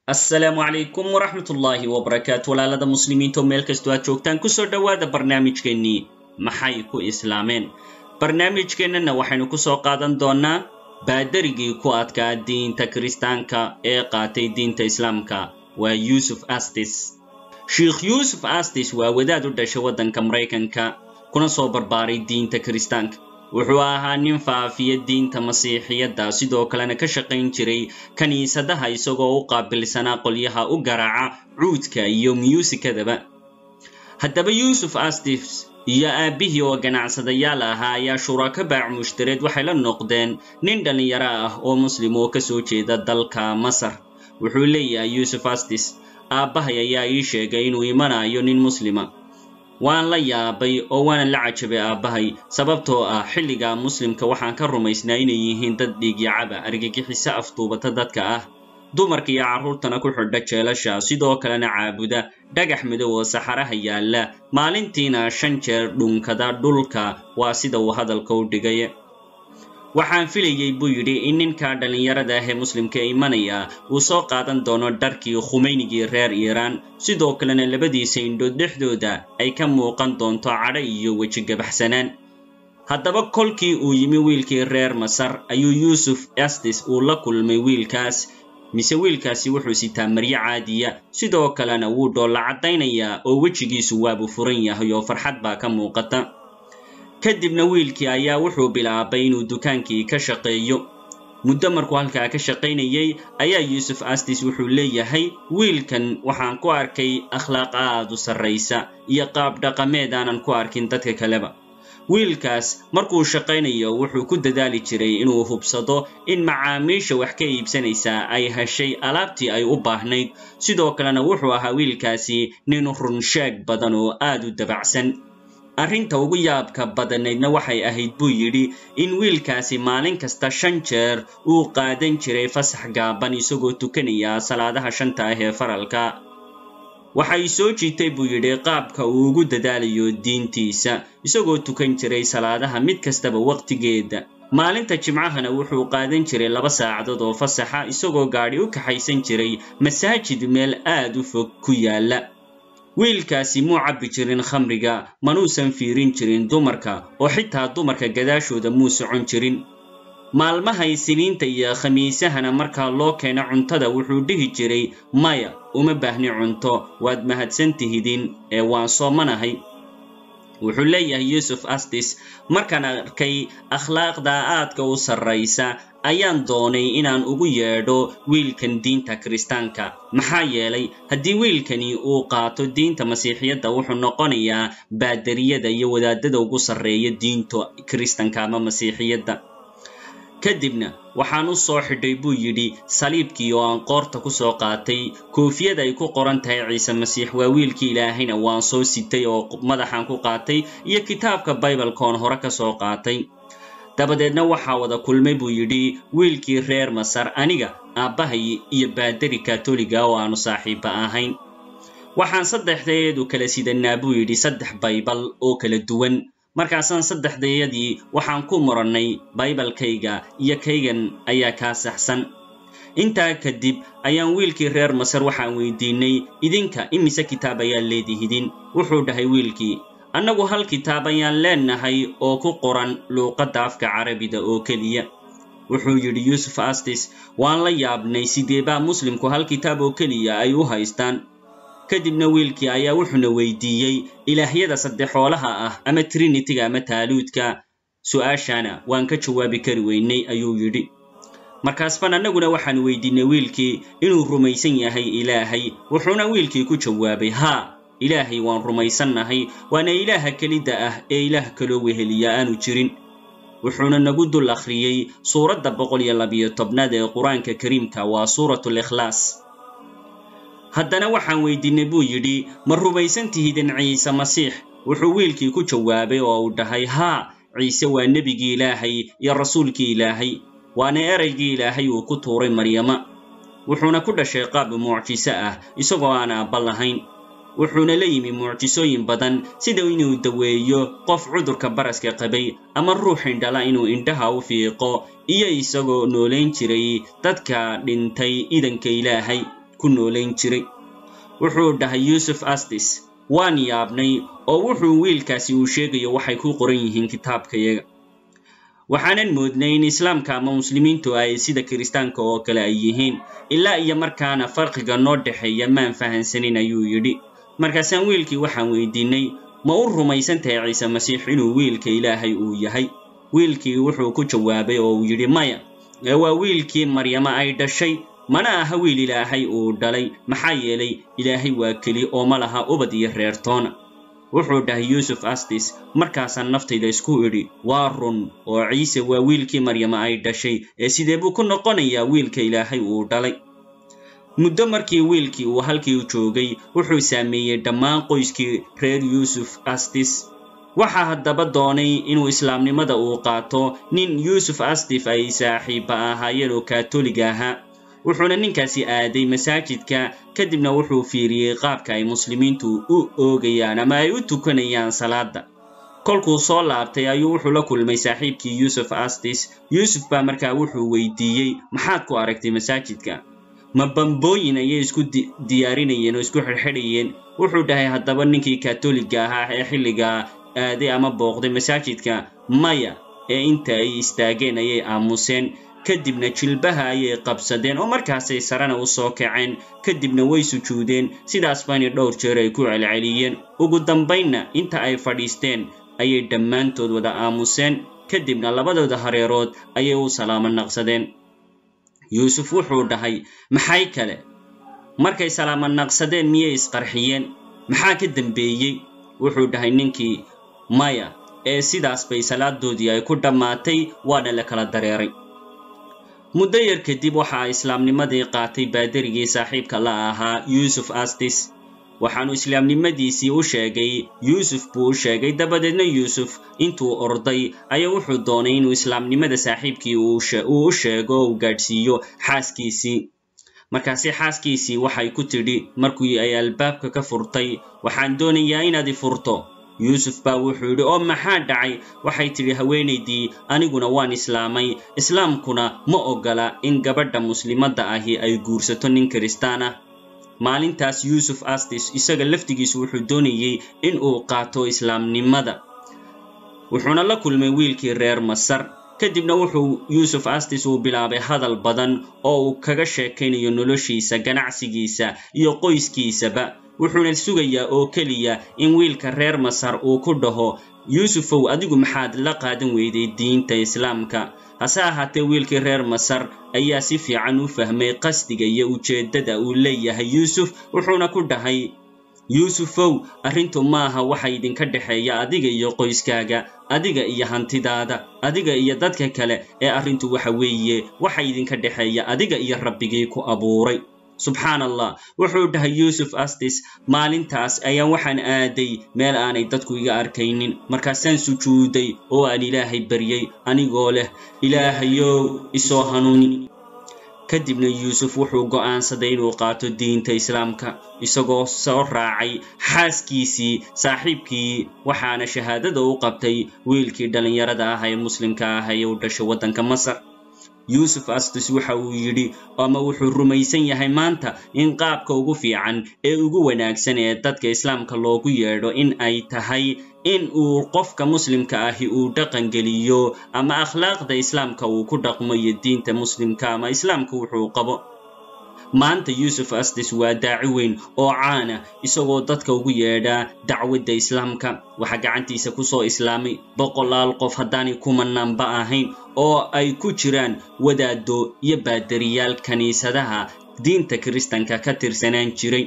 assalaamu calaykum waraxmat ullaahi wabarakaatu walaalada muslimiinta oo meel kastoo aad joogtaan kusoo dhowaada barnaamijkeennii maxay ku islaameen barnaamijkeennana waxaynu ku soo qaadan doonnaa baadarigii ku adkaa diinta kiristaanka ee qaatay diinta islaamka waa yuusuf astis sheikh yuusuf astis waa wadaad u dhashay waddanka maraykanka kuna soo barbaaray diinta kiristaanka wuxuu ahaa nin faafiya diinta masiixiyadda sidoo kalena ka shaqayn jiray kiniisadaha isagoo u qaabilsanaa qolyaha u garaaca cuudka iyo myuusikadaba haddaba yuusuf astis iyo aabbihii oo ganacsadayaal ahaa ayaa shurako baac mushtareed waxay la noqdeen nin dhallinyaro ah oo muslim oo ka soo jeeda dalka masar wuxuu leeyahay yuusuf astis aabbahay ayaa ii sheegay inuu imanayo nin muslima waan la yaabay oo waanan la cajabay aabbahay sababtoo ah xilliga muslimka waxaan ka rumaysnaa inay yihiin dad dhiigyacaba argagixiso afduubata dadka ah dumarka iyo carruurtana ku xidha jeelasha sidoo kalena caabuda dhagax midow oo saxaraha yaalla maalintiina shan jeer dhunkada dhulka waa sida uu hadalka u dhigay waxaan filayey buu yidhi in ninka dhallinyarada ah ee muslimka imanaya uu soo qaadan doono dharkii khumaynigii reer iiraan sidoo kalena labadiisa indhood dhexdooda ay ka muuqan doonto cadho iyo weji gabaxsanaan haddaba kolkii uu yimi wiilkii reer masar ayuu yuusuf astis uu la kulmay wiilkaas mise wiilkaasi wuxuu sitaa maryo caadiya sidoo kalena wuu dhoolla caddaynayaa oo wejigiisu waabuu furan yahay oo farxad baa ka muuqata kadibna wiilkii ayaa wuxuu bilaabay inuu dukaankii ka shaqeeyo muddo markuu halkaa ka shaqaynayey ayaa yuusuf astis wuxuu leeyahay wiilkan waxaan ku arkay akhlaaq aad u sarraysa iyo qaab dhaqameed aanan ku arkin dadka kaleba wiilkaas markuu shaqaynayo wuxuu ku dadaali jiray inuu hubsado in macaamiisha wax ka iibsanaysaa ay heshay alaabtii ay u baahnayd sidoo kalena wuxuu ahaa wiilkaasi nin runsheeg badan oo aad u dabacsan arrinta ugu yaabka badanaydna waxay ahayd buu yidhi in wiilkaasi maalin kasta shan jeer uu qaadan jiray fasax gaaban isagoo tukanaya salaadaha shanta ah ee faralka waxay soo jiitay buu yidhi qaabka uu ugu dadaalayo diintiisa isagoo tukan jiray salaadaha mid kastaba wakhtigeeda maalinta jimcahana wuxuu qaadan jiray laba saacadood oo fasaxa isagoo gaadhi u kaxaysan jiray masaajid meel aad u fog ku yaalla wiilkaasi muu cabbi jirin khamriga manuusan fiirin jirin dumarka oo xitaa dumarka gadaashooda muu socon jirin maalmahay siniinta iyo khamiisahana markaa loo keeno cuntada wuxuu dhihi jiray maya uma baahni cunto waad mahadsan tihidin ee waan soomanahay wuxuu leeyahay yuusuf astis markaan arkay akhlaaqda aadka u sarraysa ayaan doonay inaan ugu yeedho wiilkan diinta kiristaanka maxaa yeelay haddii wiilkani uu qaato diinta masiixiyadda wuxuu noqonayaa baadariyada iyo wadaadada ugu sarreeya diinta kiristanka ama masiixiyadda kadibna waxaan u soo xidhay buu yidhi saliibkii oo aan qoorta ku soo qaatay koofiyad ay ku qoran tahay ciise masiix waa wiilkii ilaahayna waan soo sitay oo madaxaan ku qaatay iyo kitaabka baibalkoon hore ka soo qaatay dabadeedna waxaa wada kulmay buu yidhi wiilkii reer masar aniga aabbahay iyo baadari katoliga oo aanu saaxiibba ahayn waxaan saddexdeedu kala sidanaa buu yidhi saddex baybal oo kala duwan markaasaan saddexdayadii waxaan ku murannay baybalkayga iyo kaygan ayaa kaa saxsan intaa kadib ayaan wiilkii reer masar waxaan weydiinay idinka imise kitaab ayaa leedihidin wuxuu dhahay wiilkii annagu hal kitaab ayaan leenahay oo ku qoran luuqadda afka carabida oo keliya wuxuu yidhi yuusuf astis waan la yaabnay sideebaa muslimku hal kitaab oo keliya ay u haystaan kadibna wiilkii ayaa wuxuuna weydiiyey ilaahyada saddexoolaha ah ama trinitiga ama taaluudka su'aashana waan ka jawaabi kari weynay ayuu yidhi markaasban annaguna waxaan weydiinay wiilkii inuu rumaysan yahay ilaahay wuxuuna wiilkii ku jawaabay haa ilaahay waan rumaysannahay waana ilaaha kelidda ah ee ilaah kaloo weheliya aanu jirin wuxuuna nagu dul akhriyey suuradda boqol iyo labiyo tobnaad ee qur-aanka kariimka waa suuratulikhlaas haddana waxaan weydiinay buu yidhi ma rumaysan tihidin ciise masiix wuxuu wiilkii ku jawaabay oo uu dhahay haa ciise waa nebigii ilaahay iyo rasuulkii ilaahay waana eraygii ilaahay uu ku tuuray maryama wuxuuna ku dhashay qaab mucjiso ah isagoo aan aabba lahayn wuxuuna la yimi mucjisooyin badan sida inuu daweeyo qof cudurka baraska qabay ama ruux indhala inuu indhaha u fiiqo iyo isagoo noolayn jiray dadka dhintay idanka ilaahay ku noolayn jiray wuxuu dhahay yuusuf astis waan yaabnay oo wuxuu wiilkaasi uu sheegayo waxay ku qoran yihiin kitaabkayaga waxaanan moodnay in islaamka ama muslimiintu ay sida kiristaanka oo kale ay yihiin ilaa iyo markaana farqiga noo dhexeeya maan fahansanin ayuu yidhi markaasaan wiilkii waxaan weydiinay ma u rumaysan tahay ciise masiix inuu wiilka ilaahay uu yahay wiilkii wuxuu ku jawaabay oo uu yidhi maya ee waa wiilkii maryama ay dhashay mana aha wiil ilaahay uu dhalay maxaa yeelay ilaahay waa keli oo ma laha ubad iyo reertoona wuxuu dhahay yuusuf astis markaasaan naftayda isku idhi waa run oo ciise waa wiilkii maryama ay dhashay ee sidee buu ku noqonayaa wiilka ilaahay uu dhalay muddo markii wiilkii uu halkii u joogay wuxuu saameeyey dhammaan qoyskii reer yuusuf astis waxaa haddaba doonay inuu islaamnimada uu qaato nin yuusuf astif ay saaxiibba ahaayeen oo kaatoliga ahaa wuxuuna ninkaasi aaday masaajidka kadibna wuxuu fiiriyey qaabka ay muslimiintu u oogayaan ama ay u tukanayaan salaadda kolkuu soo laabtay ayuu wuxuu la kulmay saaxiibkii yuusuf astis yuusuf baa markaa wuxuu weydiiyey maxaad ku aragtay masaajidka ma bambooyin ayay isku diyaarinayeen oo isku xidhxidhayeen wuxuu dhahay haddaba ninkii katoliga ahaa ee xilligaa aaday ama booqday masaajidka maya ee inta ay istaageen ayay aamuseen kadibna jilbaha ayay qabsadeen oo markaasay sarena u soo kaceen kadibna way sujuudeen sidaas baana dhowr jeer ay ku celceliyeen ugu dambaynna inta ay fadhiisteen ayay dhammaantood wada aamuseen kadibna labadooda hareerood ayay u salaamo naqsadeen yuusuf wuxuu dhahay maxay kale markay salaamo naqsadeen miyay isqarxiyeen maxaa ka dembeeyey wuxuu dhahay ninkii maya ee sidaas bay salaadoodii ay ku dhammaatay waana la kala dareeray muddo yar kadib waxaa islaamnimadii qaatay baaderigii saaxiibka la ahaa yuusuf astis waxaanu islaamnimadiisii u sheegay yuusuf buu u sheegay dabadeedna yuusuf intuu orday ayaa wuxuu doonay inuu islaamnimada saaxiibkii uu u sheego oo uu gaadhsiiyo xaaskiisii markaasi xaaskiisii waxay ku tidhi markii ay albaabka ka furtay waxaan doonayaa inaad i furto yuusuf baa wuxuu yidhi oo maxaa dhacay waxay tidhi haweenaydii aniguna waan islaamay islaamkuna ma oggola in gabadha muslimadda ahi ay guursato nin kiristaan ah maalintaas yuusuf astis isaga laftigiisu wuxuu doonayey in uu qaato islaamnimada wuxuuna la kulmay wiilkii reer masar kadibna wuxuu yuusuf astis uu bilaabay hadal badan oo uu kaga sheekaynayo noloshiisa ganacsigiisa iyo qoyskiisaba wuxuuna sugayaa oo keliya in wiilka reer masar uu ku dhaho yuusufow adigu maxaad la qaadan weyday diinta islaamka hase ahaatee wiilkii reer masar ayaa si fiican u fahmay qasdiga iyo ujeeddada uu leeyahay yuusuf wuxuuna ku dhahay yuusufow arrintu maaha waxa idinka dhexeeya adiga iyo qoyskaaga adiga iyo hantidaada adiga iyo dadka kale ee arrintu waxa weeye waxa idinka dhexeeya adiga iyo rabbigii ku abuuray subxaan allah wuxuu dhahay yuusuf astis maalintaas ayaan waxaan aaday meel aanay dadku iga arkaynin markaasaan sujuuday oo aan ilaahay baryey anigoo leh ilaahayow isoo hanuuni kadibna yuusuf wuxuu go'aansaday inuu qaato diinta islaamka isagoo soo raacay xaaskiisii saaxiibkii waxaana shahaadada u qabtay wiilkii dhallinyarada ah ee muslimka ah ee u dhashay waddanka masar yuusuf astis waxa uu yidhi ama wuxuu rumaysan yahay maanta in qaabka ugu fiican ee ugu wanaagsan ee dadka islaamka loogu yeedho in ay tahay in uu qofka muslimka ahi uu dhaqangeliyo ama akhlaaqda islaamka uu ku dhaqmo iyo diinta muslimka ama islaamka wuxuu qabo maanta yuusuf astis waa daaci weyn oo caana isagoo dadka ugu yeedhaa dacwadda islaamka waxaa gacantiisa ku soo islaamay boqolaal qof haddaanay kumanaanba ahayn oo ay ku jiraan wadaado iyo baadariyaal kiniisadaha diinta kiristanka ka tirsanaan jiray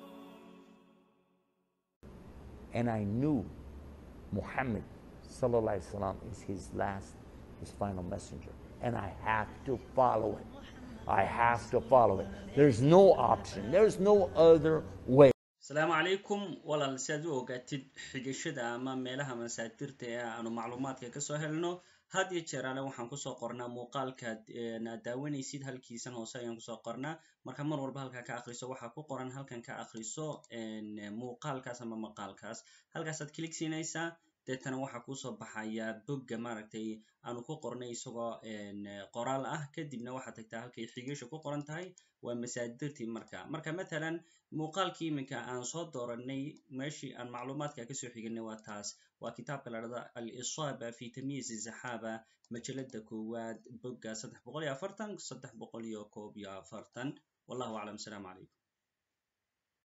Muhammad sallallahu alaihi wasallam is his last, his final messenger, and I have to follow it. I have to follow it. There's no option. There's no other way. asalaamu calaykum walaal si aad u ogaatid xigashada ama meelaha masaadirta ee aanu macluumaadka kasoo helno had iyo jeer ale waxaan kusoo qornaa muuqaalkaad aad daawanaysid halkiisan hoose ayaan kusoo qornaa marka mar walba halkaa ka akriso waxaa ku qoran halkan ka akriso muuqaalkaas ama maqaalkaas halkaasaad kilig siinaysaa deetana waxaa kuusoo baxaya bogga maaragtay aanu ku qornay isagoo qoraal ah kadibna waxaad tagtaa halkay xigiisha ku qoran tahay waa masaadirtii marka marka matalan muuqaalkii iminka aan soo dooranay meeshii aan macluumaadka kasoo xiganay waa taas waa kitaabka la dhahda al-isaaba fi tamyiiz zaxaaba majalada koowaad bogga saddex boqol iyo afartan saddex boqol iyo koob iyo afartan wallahu aclam asalaamu calaykum